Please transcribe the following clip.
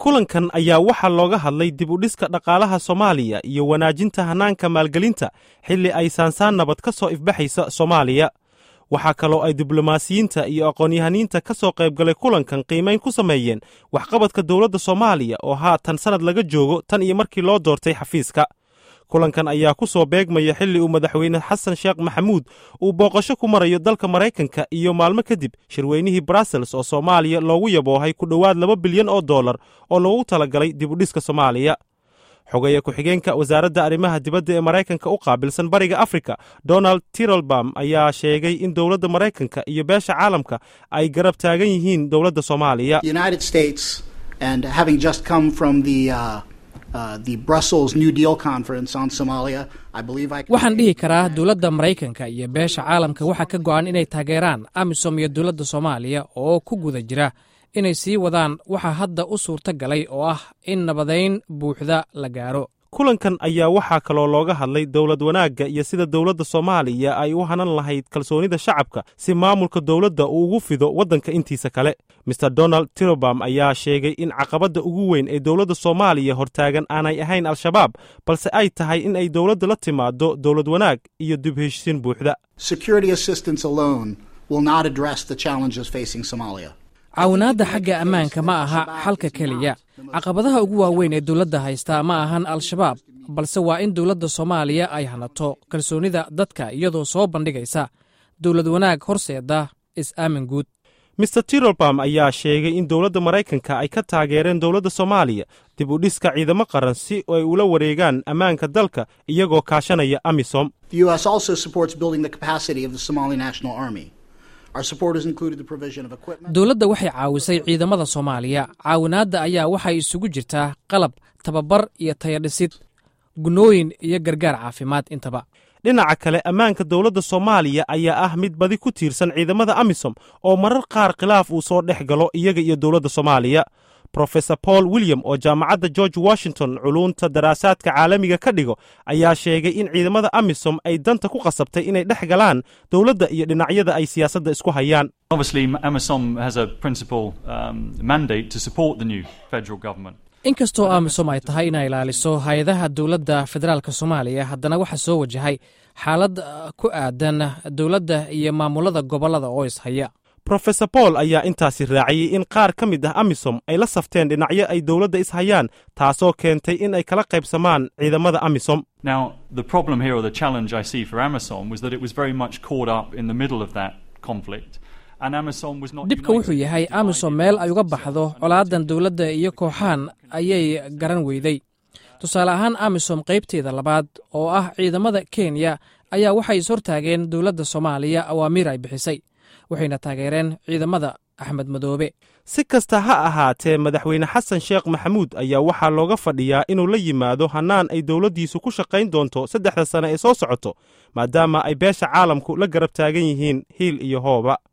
kulankan ayaa waxaa looga hadlay dib u dhiska dhaqaalaha soomaaliya iyo wanaajinta hannaanka maalgelinta xilli ay saansaan nabad ka soo ifbaxaysa soomaaliya waxaa kaloo ay diblomaasiyiinta iyo aqoon-yahaniinta ka soo qaybgalay kulankan qiimayn ku sameeyeen waxqabadka dowladda soomaaliya oo haatan sannad laga joogo tan iyo markii loo doortay xafiiska kulankan ayaa ku soo beegmaya xilli uu madaxweyne xasan sheekh maxamuud uu booqasho ku marayo dalka maraykanka iyo maalmo kadib shirweynihii brussels oo soomaaliya loogu yaboohay ku dhowaad laba bilyan oo dollar oo loogu talagalay dib u dhiska soomaaliya xogeeye ku-xigeenka wasaaradda arrimaha dibadda ee maraykanka u qaabilsan bariga afrika donald tirolbam ayaa sheegay in dowladda maraykanka iyo beesha caalamka ay garab taagan yihiin dowladda soomaaliya waxaan dhihi karaa dowladda maraykanka iyo beesha caalamka waxaa ka go'an inay taageeraan amisom iyo dowladda soomaaliya oo ku guda jira inay sii wadaan waxaa hadda u suurta galay oo ah in nabadayn buuxda la gaaro kulankan ayaa waxaa kaloo looga hadlay dowlad wanaagga iyo sida dowladda soomaaliya ay u hanan lahayd kalsoonida shacabka si maamulka dowladda uu ugu fido waddanka intiisa kale maer donald tirobam ayaa sheegay in caqabadda ugu weyn ee dowladda soomaaliya hortaagan aanay ahayn al-shabaab balse ay tahay in ay dowladda la timaado dowlad wanaag iyo dib heshiisiin buuxda caawinaadda xagga ammaanka ma aha xalka keliya caqabadaha ugu waaweyn ee dowladda haystaa ma ahan al-shabaab balse waa in dowladda soomaaliya ay hanato kalsoonida dadka iyadoo soo bandhigaysa dowlad wanaag horseeda is-aamin guud maer tirolbam ayaa sheegay in dowladda maraykanka ay ka taageereen dowladda soomaaliya dib u dhiska ciidamo qaran si ay ula wareegaan ammaanka dalka iyagoo kaashanaya amisom dowladda waxay caawisay ciidamada soomaaliya caawinaadda ayaa waxay isugu jirtaa qalab tababar iyo tayadhisid gunooyin iyo gargaar caafimaad intaba dhinaca kale ammaanka dowladda soomaaliya ayaa ah mid badi ku tiirsan ciidamada amisom oo marar qaar khilaaf uu soo dhex galo iyaga iyo dowladda soomaaliya rofesor paul william oo jaamacadda george washington culuunta daraasaadka caalamiga ka dhigo ayaa sheegay in ciidamada amisom ay danta ku qasabtay inay dhex galaan dowladda iyo dhinacyada ay siyaasadda isku hayaan inkastoo amisom ay tahay inay ilaaliso hay-adaha dowladda federaalka soomaaliya haddana waxaa soo wajahay xaalad ku aadan dowladda iyo maamulada gobollada oo ishaya rofesor paul ayaa intaasi raaciyey in qaar ka mid ah amisom ay la safteen dhinacyo ay dowladda ishayaan taasoo keentay in ay kala qaybsamaan ciidamada amisom dhibka wuxuu yahay amisom meel ay uga baxdo colaadan dowladda iyo kooxaan ayay garan weyday tusaale ahaan amisom qaybteeda labaad oo ah ciidamada kenya ayaa waxay ishortaageen dowladda soomaaliya awaamiir ay bixisay waxayna taageereen ciidamada axmed madoobe si kasta ha ahaatee madaxweyne xasan sheekh maxamuud ayaa waxaa looga fadhiyaa inuu la yimaado hannaan ay dowladdiisu ku shaqayn doonto saddexda sane ee soo socoto maadaama ay beesha caalamku la garab taagan yihiin hiil iyo hooba